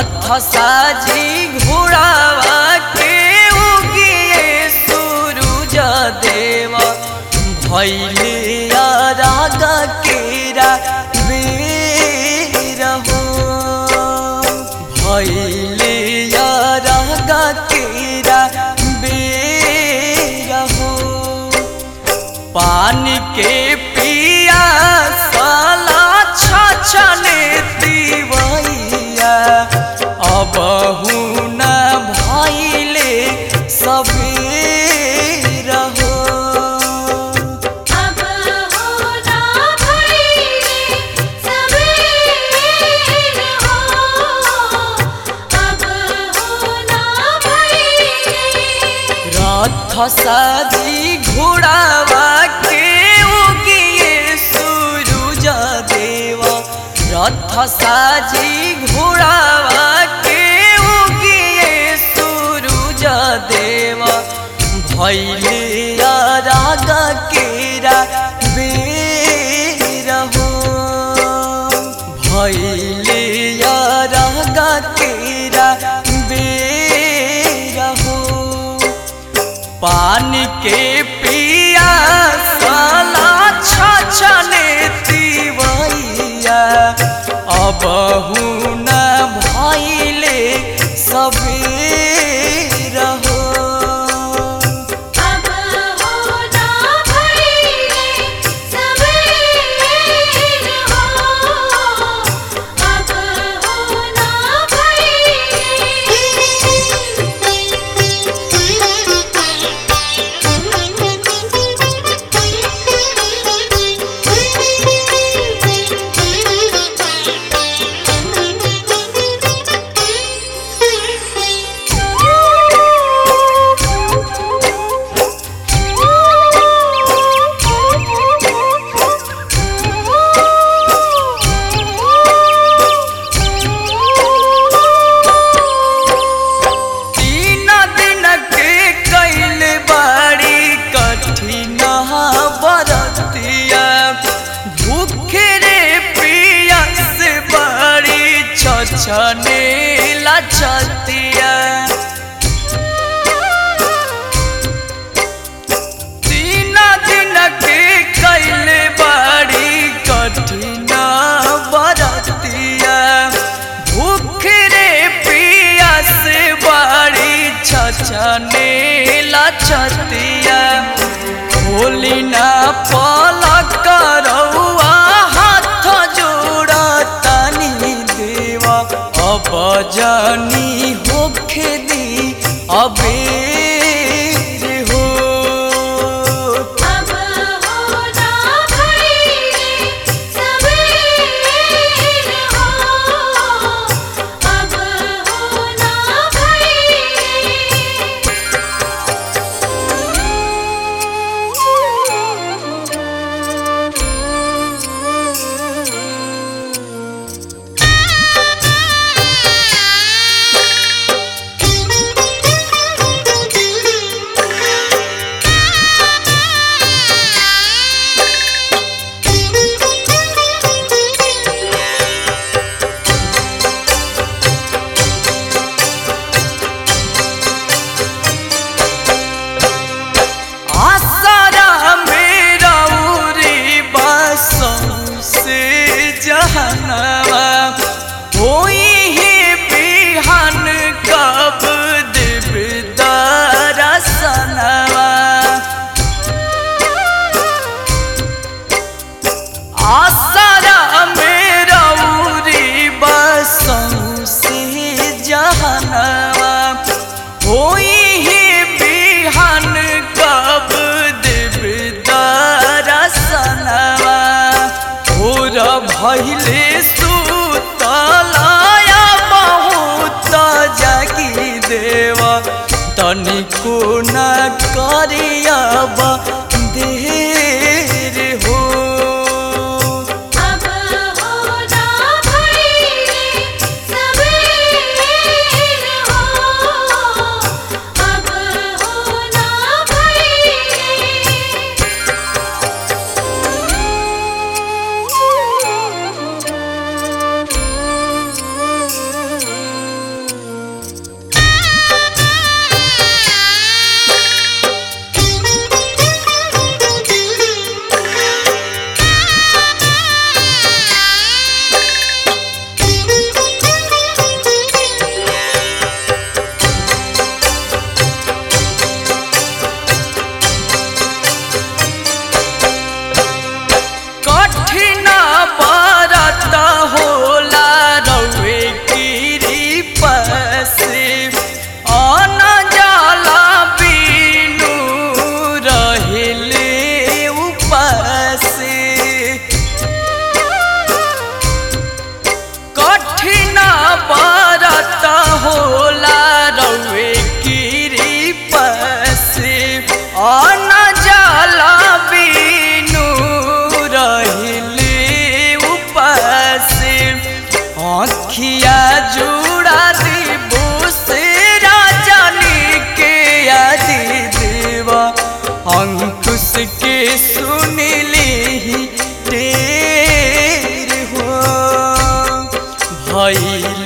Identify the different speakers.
Speaker 1: रथ साजी घोड़ावा के उगिए सूरज देव भैले राग केरा बेर हो भैले राग केरा बेर हो पानी के पिया साला छछने तिवैया अब न भैले सबेर हो
Speaker 2: अब होना भइले सबेर हो अब होना भइले
Speaker 1: रथ साजी घोड़ावा के उगिए सूरज देव रथ साजी घोड़ावा के उगिए सूरज देव भैले राग केरा बेर हो भैले राग केरा बेर हो पानी के पिया साला छछने तिवैया अब न भैले सबेर हो
Speaker 2: अब होना भइले सबेर हो अब होना
Speaker 1: तीन दिन के कैल बाड़ी कठिन बरतिया भूखे रे पिया से बड़ी छछने लछतिया तीन दिन के कैल बाड़ी कठिन बरतिया भूख रे पिया से बाड़ी छछने लछतिया होली ना पलक रउआ हाथ जोड़ा तनी देवा अब जानी होखे दी अबेर हो
Speaker 2: अब होना भइले सबेर हो अब होना
Speaker 1: आसारा मेरा उरी बसों से जहनवा होई ही बिहान कब दिबदार सनवा आसारा मेरा उरी बसों से जहनवा होई ही बिहान कब दिबदार सनवा भोर भैले सुतलाया बहुत जागी देवा तनिको न करियब देर हो
Speaker 2: अब होना भइले सबेर हो अब होना भइले
Speaker 1: आँखिया जुड़ा दी बोसेरा जानी के आदि देवा अंकुश के सुन ली टेर हो भइल